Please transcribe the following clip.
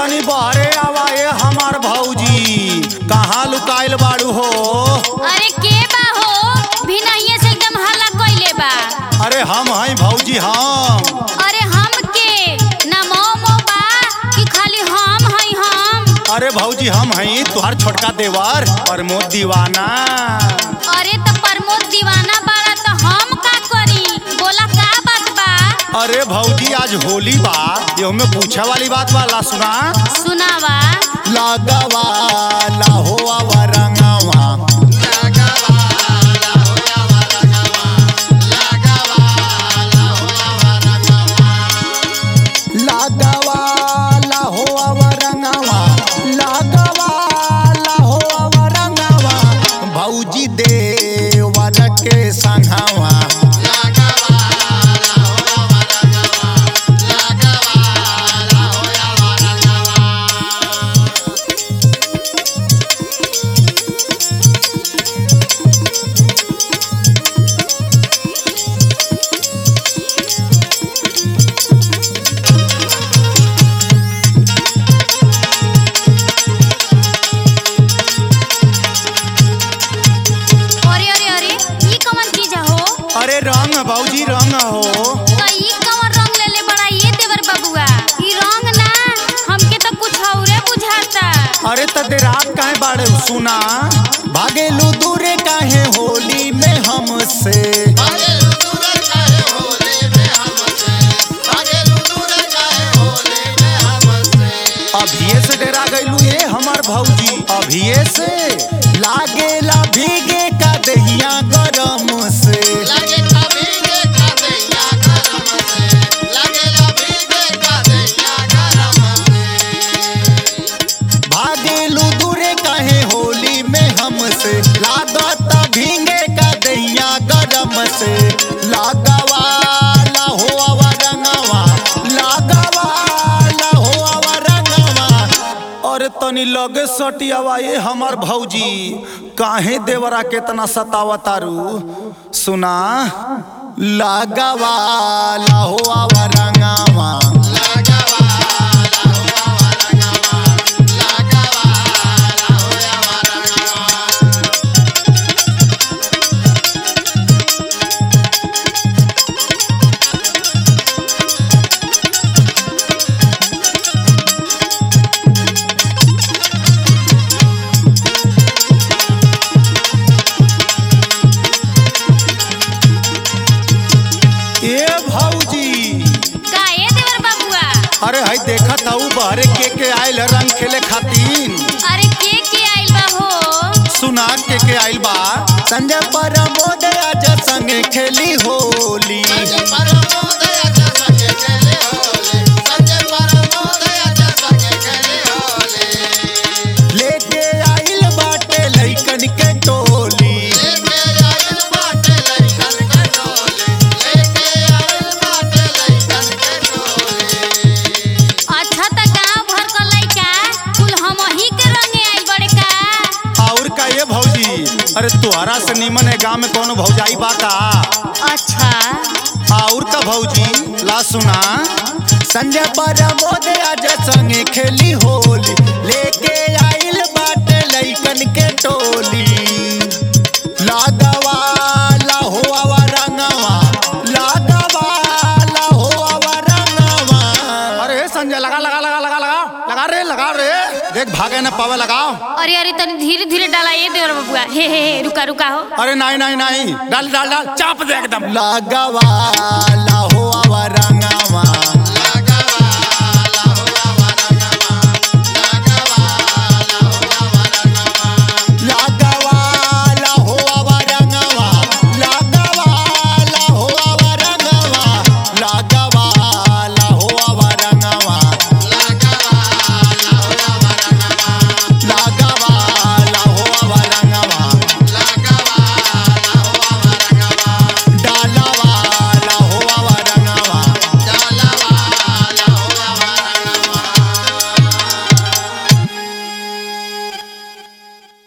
तनी बहरे आवा ए हमार भौजी कहाँ लुकाइल बाड़ू हो अरे के बा हो भिनहिए से एकदम हल्ला कइले बा अरे हम हई भौजी हम अरे हम के ना मो मो बा कि खाली हम हई हम अरे भौजी हम हई तुहार छोटका देवर प्रमोद दीवाना अरे तो प्रमोद दीवाना बाड़ा तो हम का करी बोला का बात बा अरे भौजी आज होली बा ये में पूछे वाली बात वाला सुना सुनावा लागवा लाहो रंगावा लागवा लाहो रंगावा लागवा लाहो रंगावा भौजी देवर के संघावा अरे अरे अरे ई कौन चीज हो अरे रंग भौजी रंग हो तो ई कौन रंग लेले बड़ा ये देवर बबुआ ई रंग ना हमके तो कुछ औरे बुझाता अरे तदे रात काहे बाड़े सुना भागेलू दूरे काहे होली में हमसे अभिये से डेरा गईलू ये हमार भौजी अभिये से लागेला भीगे का दहिया गरम से भागेलू दूरे काहे होली में हमसे लागत भीगे का दहिया गरम से लागवा लाहो रंगवा लागवा लाहो रंगवा और तनी लगे सटियावा ये हमार भौजी काहे देवरा केतना सतावतारू सुना लागवा लाहो रंगवा ए भौजी का ए देवर बबुआ अरे हई देखत हऊ बहरे के के आइल रंग खेले खातिर अरे के के आइल बा हो सुना के के आइल बा संजय परमोद आज संगे खेली होली लेके आइल बाटे लइकन के टोली अच्छा त गांव भर क लइका कुल हमही के रंगे आइल बड़े का और का ये भौजी अरे तुहरा से निमन है गाँव में कोनो भौजाई बा का अच्छा और का भौजी ला सुना संजय परमोद आज संगे खेली होली लेके आइल बाटे लइकन के टोली लागवा लाहो रंगवा लागवा लाहो रंगवा अरे संजय लगा लगा लगा लगा लगा लगा रे लगा रे देख भागे न पावे लगाओ अरे अरे तनी धीरे धीरे डाला ये देवर बबुआ हे हे हे रुका रुका हो अरे नहीं नहीं नहीं डाल डाल डाल चाप दे एकदम लागवा लाहो रंगवा